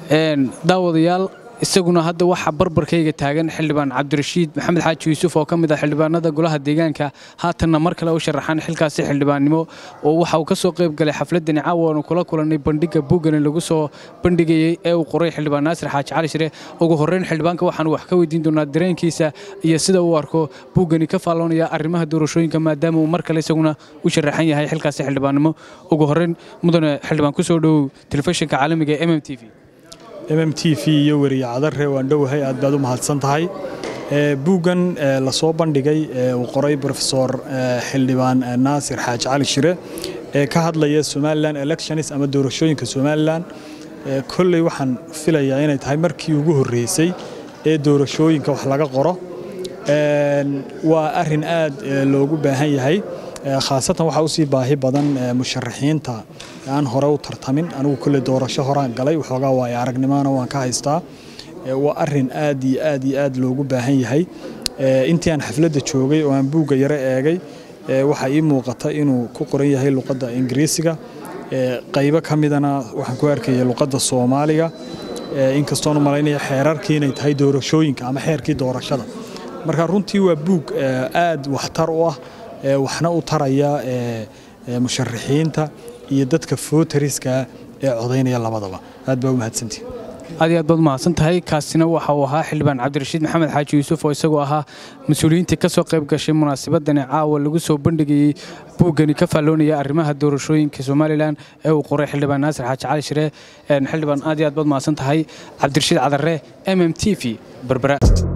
daawadayaal isaguna hadda waxaa barbarkayga taagan xildhibaan cabdirashiid maxamed xaaji yuusuf oo ka mid ah xildhibaanada golaha deegaanka haatanna mar kale u sharaxaan xilkaasi xildhibaannimo oo waxa uu ka soo qayb galay xafladani caawa aanu kula kulannay bandhigga buugani lagu soo bandhigayey ee uu qoray xildhibaan naasir xaaji cali shire ugu horrayn xildhibaanka waxaanu wax ka weydiin doonaa dareenkiisa iyo sida uu arko buuggani ka faalloonaya arrimaha doorashooyinka maadaama uu mar kale isaguna u sharaxan yahay xilkaasi xildhibaannimo ugu horrayn mudane xildhibaan ku soo dhowow telefishinka caalamiga ee m m t v mm t v iyo weriye cadare waan dhowahay aad baad u mahadsan tahay buuggan lasoo bandhigay uu qoray rofesor xildhibaan naasir xaaji cali shire ee ka hadlaya somalilan elections ama doorashooyinka somalilan kolley waxaan filayaa inay tahay markii ugu horreysay ee doorashooyinka wax laga qoro waa arin aad loogu baahan yahay khaasatan waxaa usii baahi badan musharaxiinta aan hore u tartamin anigu kolley doorasho horaan galay waxoogaa waayo aragnimona waan ka haystaa waa arin aad iyo aad iyo aad loogu baahan yahay intii aan xafladda joogay oo aan buugga yaro eegay waxaa ii muuqata inuu ku qoran yahay luqadda ingiriisiga qaybo ka midana waxaan ku arkaya luqadda soomaaliga inkastoonu malaynaya xeerarkii inay tahay doorashooyinka ama xeerkii doorashada marka runtii waa buug aad waxtar u ah waxna u taraya musharaxiinta iyo dadka footariska ee codaynaya labadaba aad baa u mahadsantihi aad iyo aad baad umahadsan tahay kaasina waxa uu ahaa xildhibaan cabdirashiid maxamed xaaji yuusuf oo isagoo ahaa mas-uuliyiintii ka soo qayb gashay munaasabadani caawa lagu soo bandhigayey buuggani ka faalloonaya arrimaha doorashooyinka somalilan ee uu qoray xildhibaan naasir xaaji cali shire xildhibaan aad iyo aad baad umahadsan tahay cabdirashiid cadare m m t v berbera